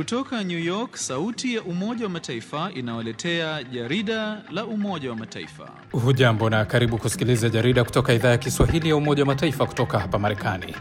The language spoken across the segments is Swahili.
Kutoka New York, sauti ya Umoja wa Mataifa inawaletea jarida la Umoja wa Mataifa. Hujambo na karibu kusikiliza jarida kutoka idhaa ya Kiswahili ya Umoja wa Mataifa kutoka hapa Marekani.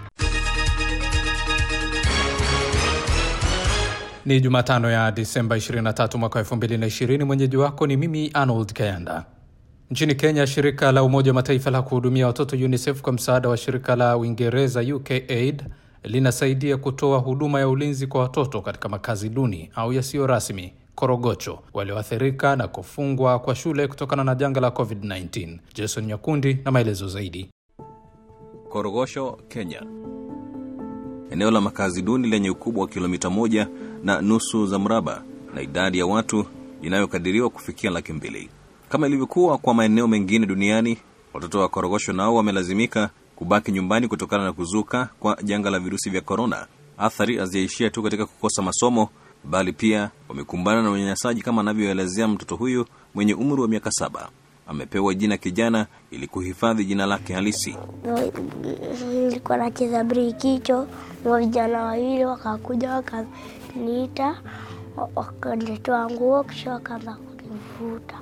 Ni Jumatano ya Disemba 23 mwaka 2020. Mwenyeji wako ni mimi Arnold Kayanda. Nchini Kenya, shirika la Umoja wa Mataifa la kuhudumia watoto UNICEF kwa msaada wa shirika la Uingereza UKAID linasaidia kutoa huduma ya ulinzi kwa watoto katika makazi duni au yasiyo rasmi Korogocho walioathirika na kufungwa kwa shule kutokana na janga la COVID-19. Jason Nyakundi na maelezo zaidi. Korogosho, Kenya, eneo la makazi duni lenye ukubwa wa kilomita moja na nusu za mraba na idadi ya watu inayokadiriwa kufikia laki mbili. Kama ilivyokuwa kwa maeneo mengine duniani, watoto wa Korogosho nao wamelazimika kubaki nyumbani kutokana na kuzuka kwa janga la virusi vya korona. Athari hazijaishia tu katika kukosa masomo, bali pia wamekumbana na unyanyasaji, kama anavyoelezea mtoto huyu mwenye umri wa miaka saba. Amepewa jina kijana ili kuhifadhi jina lake halisi. Nilikuwa nacheza brikicho na vijana wawili wakakuja wakaniita, wakanitoa nguo, kisha wakaanza kunivuta,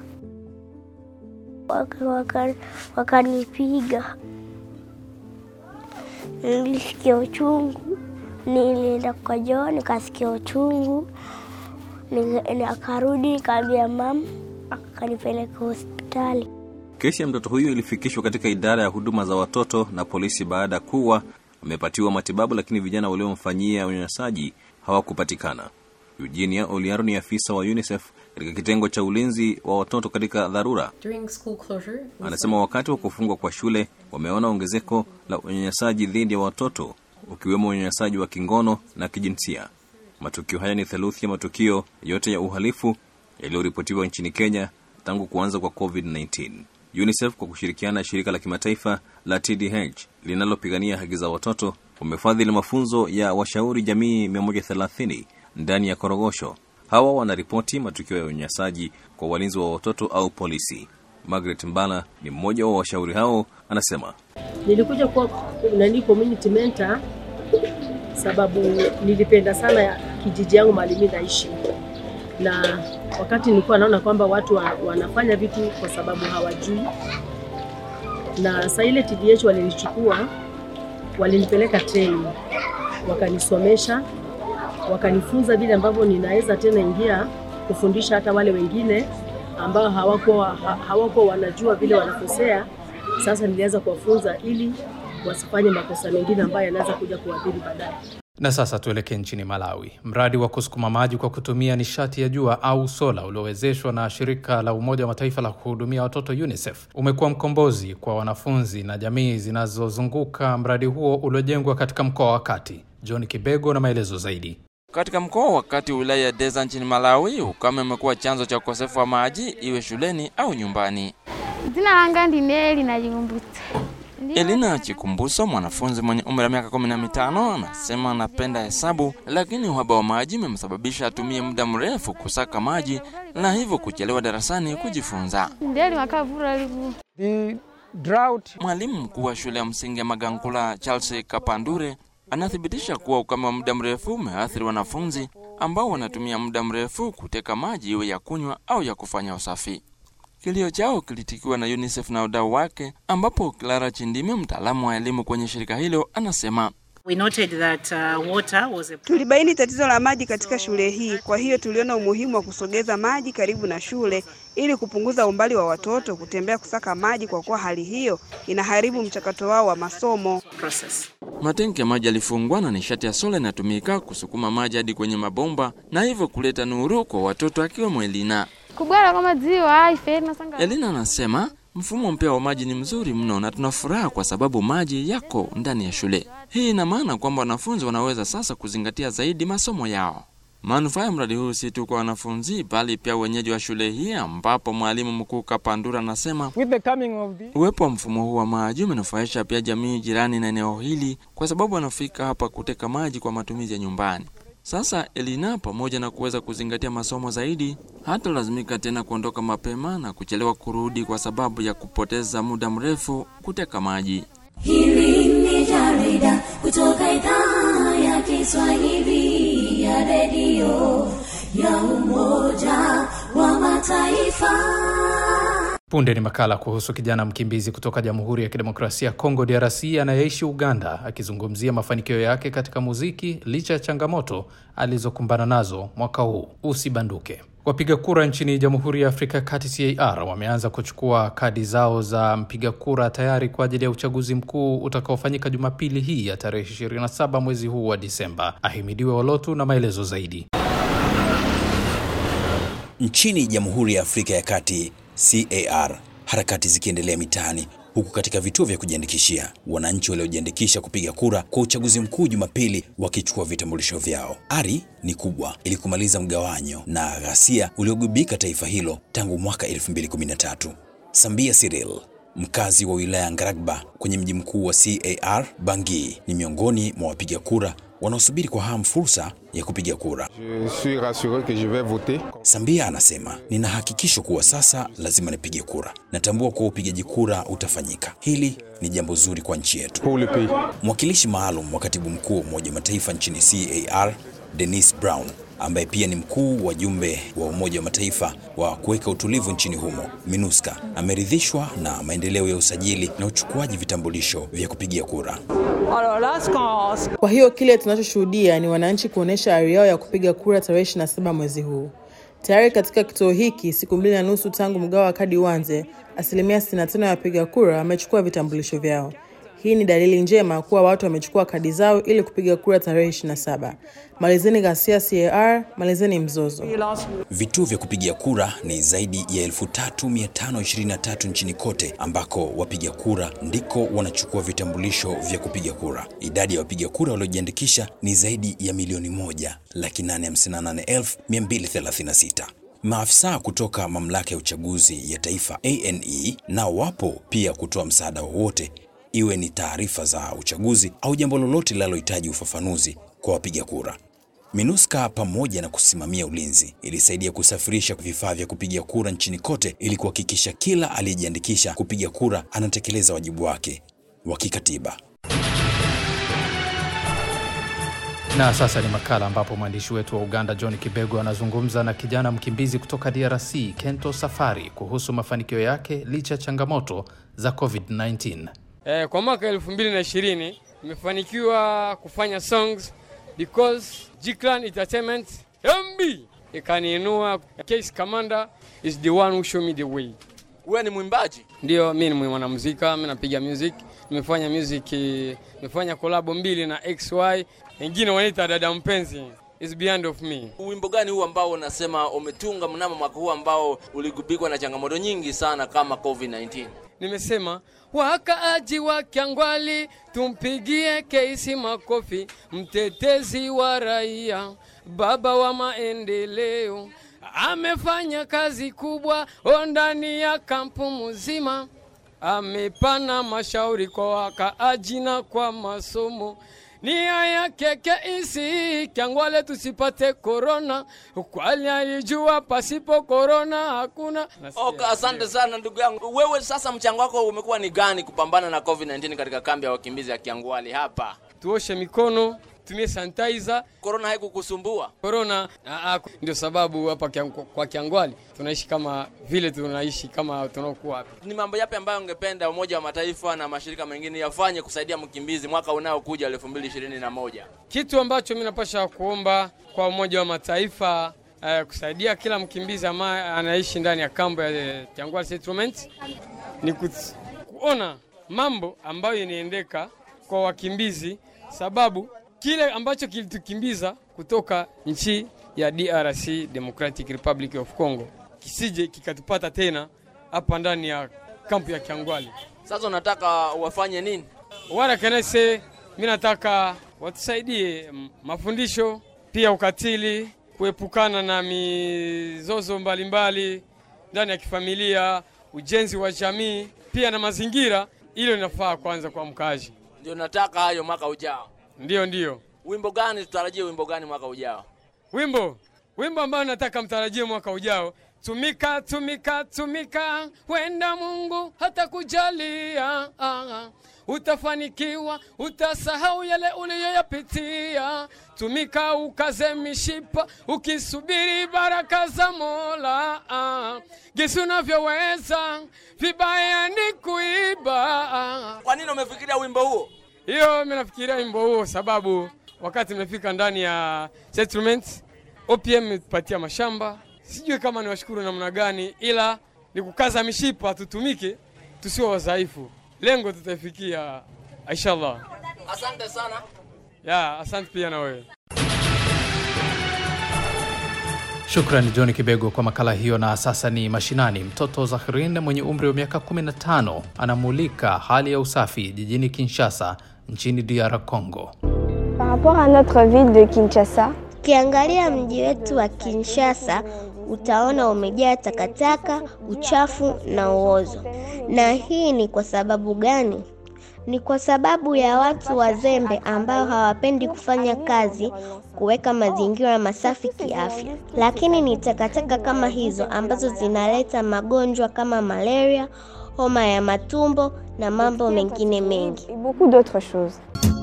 wakanipiga. Nilisikia uchungu, nilienda kwa joo nikasikia uchungu, akarudi nikaambia mama, akanipeleka hospitali. Kesi ya mtoto huyu ilifikishwa katika idara ya huduma za watoto na polisi baada ya kuwa amepatiwa matibabu, lakini vijana waliomfanyia unyanyasaji hawakupatikana. Eugenia Oliaro ni afisa wa UNICEF katika kitengo cha ulinzi wa watoto katika dharura. Anasema wakati wa kufungwa kwa shule wameona ongezeko la unyanyasaji dhidi ya watoto, ukiwemo unyanyasaji wa kingono na kijinsia. Matukio haya ni theluthi ya matukio yote ya uhalifu yaliyoripotiwa nchini Kenya tangu kuanza kwa COVID-19. UNICEF kwa kushirikiana na shirika la kimataifa la TDH linalopigania haki za watoto wamefadhili mafunzo ya washauri jamii 130 ndani ya Korogosho. Hawa wanaripoti matukio ya unyanyasaji kwa walinzi wa watoto au polisi. Margaret Mbala ni mmoja wa washauri hao, anasema nilikuja kuwa nani community mentor sababu nilipenda sana kijiji yangu mahali mimi naishi, na wakati nilikuwa naona kwamba watu wa, wanafanya vitu kwa sababu hawajui, na saa ile TDH walinichukua walinipeleka training, wakanisomesha wakanifunza vile ambavyo ninaweza tena ingia kufundisha hata wale wengine ambao hawakuwa hawakuwa wanajua vile wanakosea. Sasa nilianza kuwafunza ili wasifanye makosa mengine ambayo yanaweza kuja kuadhiri baadaye. Na sasa tuelekee nchini Malawi. Mradi wa kusukuma maji kwa kutumia nishati ya jua au sola uliowezeshwa na shirika la Umoja wa Mataifa la kuhudumia watoto UNICEF umekuwa mkombozi kwa wanafunzi na jamii zinazozunguka mradi huo uliojengwa katika mkoa wa Kati. John Kibego na maelezo zaidi. Katika mkoa wa Kati, wilaya ya Deza nchini Malawi, ukame umekuwa chanzo cha ukosefu wa maji, iwe shuleni au nyumbani. Jina langa ndine Elina Chikumbuso. Elina Chikumbuso, mwanafunzi mwenye umri wa miaka kumi na mitano, anasema anapenda hesabu, lakini uhaba wa maji umemsababisha atumie muda mrefu kusaka maji na hivyo kuchelewa darasani kujifunza. Ndeli makavura liku. Mwalimu mkuu wa shule ya msingi ya Magankula Charles Kapandure anathibitisha kuwa ukame wa muda mrefu umeathiri wanafunzi ambao wanatumia muda mrefu kuteka maji iwe ya kunywa au ya kufanya usafi. Kilio chao kilitikiwa na UNICEF na wadau wake, ambapo Clara Chindime, mtaalamu wa elimu kwenye shirika hilo, anasema We noted that, uh, water was a... Tulibaini tatizo la maji katika shule hii, kwa hiyo tuliona umuhimu wa kusogeza maji karibu na shule ili kupunguza umbali wa watoto kutembea kusaka maji, kwa kuwa hali hiyo inaharibu mchakato wao wa masomo. process. matenki ya maji yalifungwa na nishati ya sola inatumika kusukuma maji hadi kwenye mabomba na hivyo kuleta nuru kwa watoto akiwemo Elina. Kubwera kwa maziwa aife nasanga. Elina anasema mfumo mpya wa maji ni mzuri mno na tuna furaha kwa sababu maji yako ndani ya shule. Hii ina maana kwamba wanafunzi wanaweza sasa kuzingatia zaidi masomo yao. Manufaa ya mradi huu si tu kwa wanafunzi bali pia wenyeji wa shule hii, ambapo mwalimu mkuu Kapandura anasema uwepo wa mfumo huu wa maji umenufaisha pia jamii jirani na eneo hili, kwa sababu wanafika hapa kuteka maji kwa matumizi ya nyumbani. Sasa Elina, pamoja na kuweza kuzingatia masomo zaidi, hata lazimika tena kuondoka mapema na kuchelewa kurudi kwa sababu ya kupoteza muda mrefu kuteka maji. Hili ni jarida kutoka idhaa ya Kiswahili ya ya redio ya Umoja wa Mataifa. Punde ni makala kuhusu kijana mkimbizi kutoka Jamhuri ya Kidemokrasia ya Kongo DRC anayeishi Uganda, akizungumzia mafanikio yake katika muziki licha ya changamoto alizokumbana nazo mwaka huu. Usibanduke. Wapiga kura nchini Jamhuri ya Afrika ya Kati CAR wameanza kuchukua kadi zao za mpiga kura tayari kwa ajili ya uchaguzi mkuu utakaofanyika Jumapili hii ya tarehe 27 mwezi huu wa Disemba. Ahimidiwe Olotu na maelezo zaidi. Nchini Jamhuri ya Afrika ya Kati CAR, harakati zikiendelea mitaani huku katika vituo vya kujiandikishia wananchi waliojiandikisha kupiga kura kwa uchaguzi mkuu Jumapili wakichukua vitambulisho vyao. Ari ni kubwa ili kumaliza mgawanyo na ghasia uliogubika taifa hilo tangu mwaka 2013. Sambia Cyril mkazi wa wilaya Ngaragba kwenye mji mkuu wa CAR Bangui ni miongoni mwa wapiga kura wanaosubiri kwa hamu fursa ya kupiga kura. Je suis rassuré que je vais voter. Sambia anasema, nina hakikisho kuwa sasa lazima nipige kura. Natambua kuwa upigaji kura utafanyika. Hili ni jambo zuri kwa nchi yetu. Pour le pays. Mwakilishi maalum wa katibu mkuu wa Umoja wa Mataifa nchini CAR Denise Brown ambaye pia ni mkuu wa jumbe wa Umoja wa Mataifa wa kuweka utulivu nchini humo MINUSCA ameridhishwa na maendeleo ya usajili na uchukuaji vitambulisho vya kupigia kura. Kwa hiyo kile tunachoshuhudia ni wananchi kuonyesha ari yao ya kupiga kura tarehe 27 mwezi huu. Tayari katika kituo hiki, siku mbili na nusu tangu mgao wa kadi uanze, asilimia 65 ya wapiga kura wamechukua vitambulisho vyao. Hii ni dalili njema kuwa watu wamechukua kadi zao ili kupiga kura tarehe 27. Malizeni ghasia CAR, malizeni mzozo. Vituo vya kupigia kura ni zaidi ya 3523 nchini kote ambako wapiga kura ndiko wanachukua vitambulisho vya kupiga kura. Idadi ya wapiga kura waliojiandikisha ni zaidi ya milioni moja laki nane hamsini na nane elfu mia mbili thelathini na sita. Maafisa kutoka mamlaka ya uchaguzi ya taifa ANE nao wapo pia kutoa msaada wowote iwe ni taarifa za uchaguzi au jambo lolote linalohitaji ufafanuzi kwa wapiga kura. MINUSCA pamoja na kusimamia ulinzi ilisaidia kusafirisha vifaa vya kupiga kura nchini kote ili kuhakikisha kila aliyejiandikisha kupiga kura anatekeleza wajibu wake wa kikatiba. Na sasa ni makala ambapo mwandishi wetu wa Uganda John Kibego anazungumza na kijana mkimbizi kutoka DRC Kento Safari kuhusu mafanikio yake licha ya changamoto za COVID-19. Eh, kwa mwaka elfu mbili na ishirini nimefanikiwa kufanya songs because Jiklan Entertainment MB ikaniinua. Case Commander is the one who show me the way. Wewe ni mwimbaji? Ndio, mimi ni mwanamuzika, mimi napiga music. Nimefanya music, nimefanya kolabo mbili na XY, wengine wanaita dada mpenzi is beyond of me. Wimbo gani huu ambao unasema umetunga mnamo mwaka huu ambao uligubikwa na changamoto nyingi sana kama COVID-19? Nimesema wakaaji wa Kyangwali tumpigie Keisi makofi, mtetezi wa raia, baba wa maendeleo, amefanya kazi kubwa ndani ya kampu mzima, amepana mashauri kwa wakaaji na kwa masomo nia yake Keisi Kyangwale tusipate korona, kwani alijua pasipo korona hakuna. Okay, asante sana ndugu yangu. Wewe sasa, mchango wako umekuwa ni gani kupambana na COVID-19 katika kambi ya wakimbizi ya Kyangwali hapa? Tuoshe mikono, tumie sanitizer. Korona haikukusumbua? Korona ndio sababu hapa kiang, kwa Kyangwali tunaishi kama vile tunaishi kama tunaokuwa hapa. Ni mambo yapi ambayo ungependa Umoja wa Mataifa na mashirika mengine yafanye kusaidia mkimbizi mwaka unaokuja 2021? Kitu ambacho mimi napasha kuomba kwa Umoja wa Mataifa uh, kusaidia kila mkimbizi ambaye anaishi ndani ya kambo ya Kyangwali settlement ni kuona mambo ambayo inaendeka kwa wakimbizi, sababu kile ambacho kilitukimbiza kutoka nchi ya DRC Democratic Republic of Congo kisije kikatupata tena hapa ndani ya kampu ya Kyangwali. Sasa unataka wafanye nini? Wala kanese, mimi nataka watusaidie mafundisho, pia ukatili, kuepukana na mizozo mbalimbali ndani ya kifamilia, ujenzi wa jamii, pia na mazingira. Hilo linafaa kwanza kwa mkazi. Ndio nataka hayo mwaka ujao. Ndio, ndio. Wimbo gani tutarajie? Wimbo gani mwaka ujao? Wimbo wimbo ambao nataka mtarajie mwaka ujao tumika tumika tumika, wenda Mungu hatakujalia ah, utafanikiwa, utasahau yale uliyoyapitia. Tumika ukaze mishipa, ukisubiri baraka za Mola ah, gisi unavyoweza, vibaya ni kuiba ah. Kwa nini umefikiria wimbo huo? Hiyo mimi nafikiria wimbo huo sababu wakati nimefika ndani ya settlement OPM imetupatia mashamba, sijui kama ni washukuru namna gani, ila ni kukaza mishipa, tutumike, tusiwe wadhaifu. Lengo tutaifikia inshallah. Asante sana. Ya, asante pia na wewe. Shukrani John Kibego kwa makala hiyo. Na sasa ni mashinani. Mtoto Zahrin mwenye umri wa miaka 15 anamulika hali ya usafi jijini Kinshasa nchini DR Congo. Par rapport à notre ville de Kinshasa, ukiangalia mji wetu wa Kinshasa utaona umejaa takataka, uchafu na uozo. Na hii ni kwa sababu gani? Ni kwa sababu ya watu wazembe ambao hawapendi kufanya kazi kuweka mazingira masafi kiafya. Lakini ni takataka kama hizo ambazo zinaleta magonjwa kama malaria, homa ya matumbo na mambo mengine mengi. et beaucoup d'autres choses.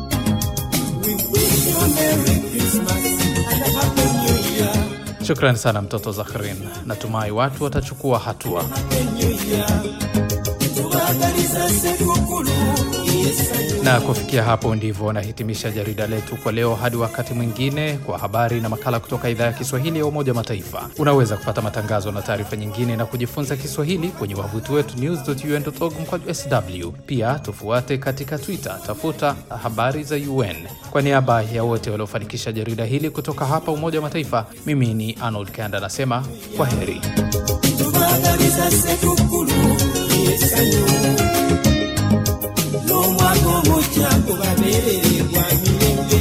Shukrani sana mtoto Zahrin. Natumai watu watachukua hatua. Na kufikia hapo ndivyo nahitimisha jarida letu kwa leo. Hadi wakati mwingine, kwa habari na makala kutoka idhaa ya Kiswahili ya Umoja wa Mataifa. Unaweza kupata matangazo na taarifa nyingine na kujifunza Kiswahili kwenye wavuti wetu news.un.org mkwaju sw. Pia tufuate katika Twitter, tafuta habari za UN. Kwa niaba ya wote waliofanikisha jarida hili kutoka hapa Umoja wa Mataifa, mimi ni Arnold Kanda nasema kwa heri. tubagaliza sekukulu yesanyu n'omwaka omujja gubaberererwa mirembe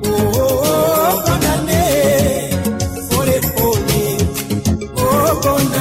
bonane olepole obona